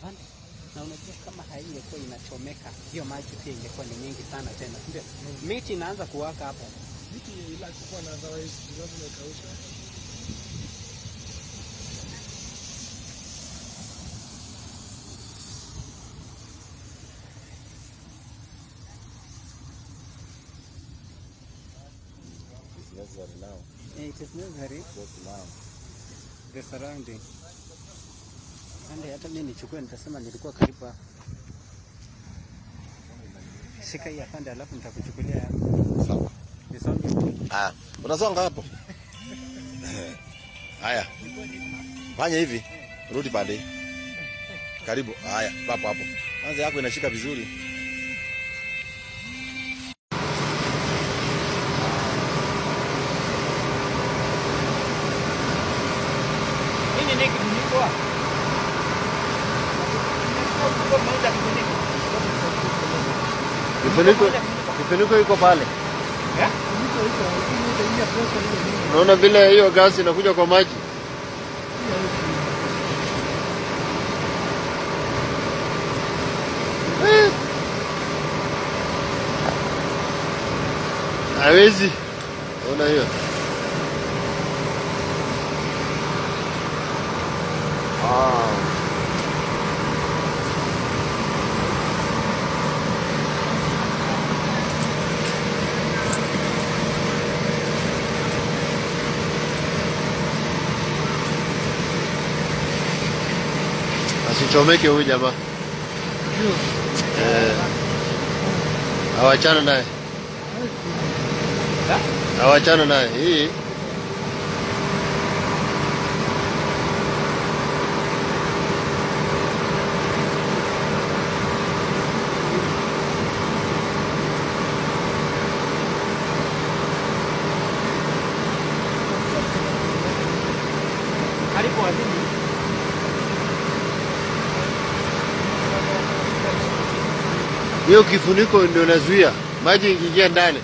pande na unajua kama haingekuwa inachomeka hiyo maji pia ingekuwa ni mingi sana tena ndio miti inaanza kuwaka hapo Miti ila kukuwa na otherwise lazima ikausha. It's necessary now. Eh, it is necessary Just now. the surrounding ande hata mimi nichukue nitasema nilikuwa karibu hapo shika hii afande alafu nitakuchukulia yako Sawa. nisonge Ah, unasonga hapo. Haya. Fanya hivi. Rudi pande. hii. Karibu. Haya, hapo hapo. Kwanza yako inashika vizuri. Nini ni kifuniko? Kifuniko kifuniko iko pale. Mito iko lakini itaingia pressure ile nyingi. Unaona vile hiyo gasi inakuja kwa maji. Eh. Hawezi. Ona hiyo. Ah. Asichomeke huyu jamaa. Eh. Awachana naye. Awachana naye. Hii Karibu wazini. hiyo kifuniko ndio inazuia maji ikiingia ndani.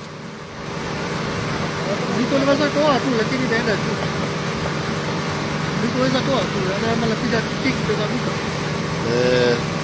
Mito unaweza toa tu lakini inaenda tu. Mito unaweza toa tu, ama napiga kick ndio kabisa. Eh.